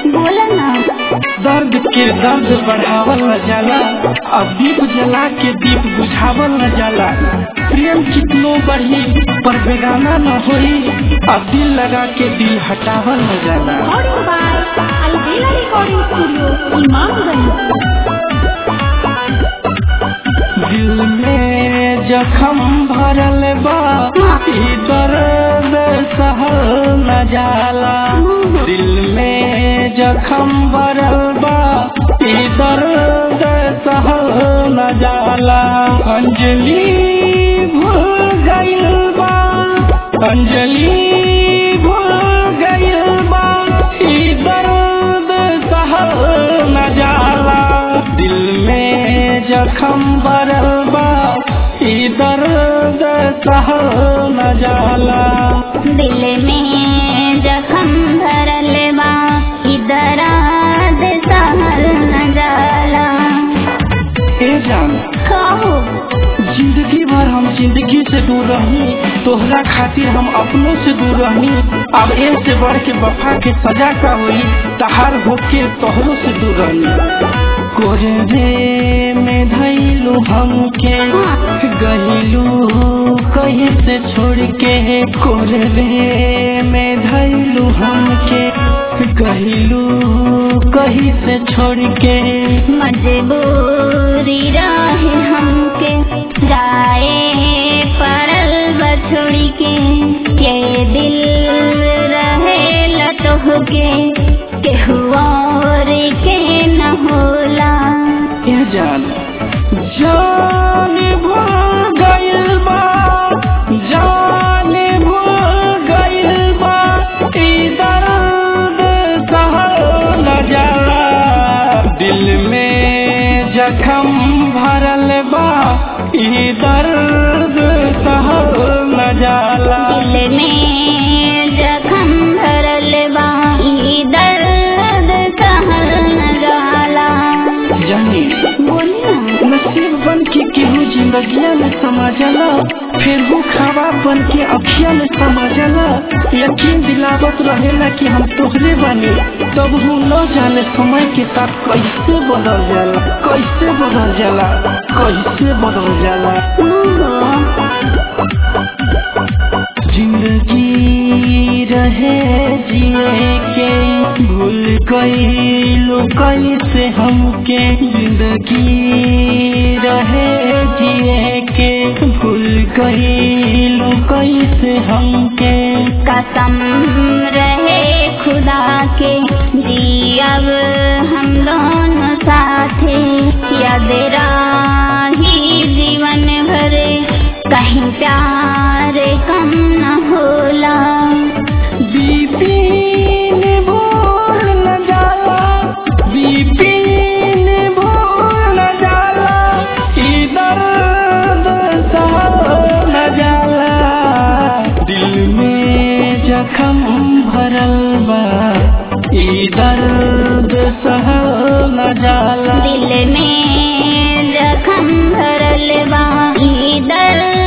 बोला ना दर्द के दर्द बढ़ावल न जाला अब दीप जला के दीप बुझावल न जाला प्रेम कितनो बढ़ी पर बेगाना न होई अब दिल लगा के दिल हटावल न जाला recording by Albela recording studio Imamganj दिल में जखम भरल बा ई दर्द सहल न जाला दिल में जखम भरल बा ई दर्द सहल न जाला अंजलि भूल गइल बा अंजलि भूल गइल बा ई दर्द सहल न जाला दिल में जखम भरल बा ई दर्द सहल न जाला दिल में जखम भरल बा इधर सहल न जाला ए जान कहो जिंदगी भर हम जिंदगी से दूर रही तोहरा खातिर हम अपनों से दूर रही अब ए से बढ़ के वफा के सजा का होई तहार होके तोहरों से दूर रही कोरे में धैलू हमके गहिलू कहीं से छोड़ के कोरे में धैलू हमके गहिलू कहीं से छोड़ के मजबूरी रहे हमके जाए परल बछड़ी के के दिल रहे लतोह के केहू और के न होला ए जान जान भूल गइल बा जान भूल गइल बा ई दर्द सहल न जाला दिल में जखम भरल बा ई दर्द सहल न जाला दिल में जखम भरल बा ई दर्द सहल न जाला जानी बोली ना नसीब बन के केहू जिंदगिया में समा जाला फिर वो खावा बन के अखिया में समा जाला यकीन दिलावत रहेला कि हम तोहरे बनी तब हूँ न जाने समय के साथ कैसे बदल जाला कैसे बदल जाला कैसे बदल जाला जिंदगी रहे जिए के भूल गईलू कैसे हमके जिंदगी रहे जिए के भूल गईलू कैसे हमके कसम रहे खुदा के जी अब हम दोनों साथे याद राही जीवन भरे कहीं प्यार कम न होला बीपीन भूल न जाला बीपीन भूल न जाला ई दर्द सहल न जाला दिल में जखम भरल बा ई दर्द सहल न जाला दिल में जखम भरल बा ई दर्द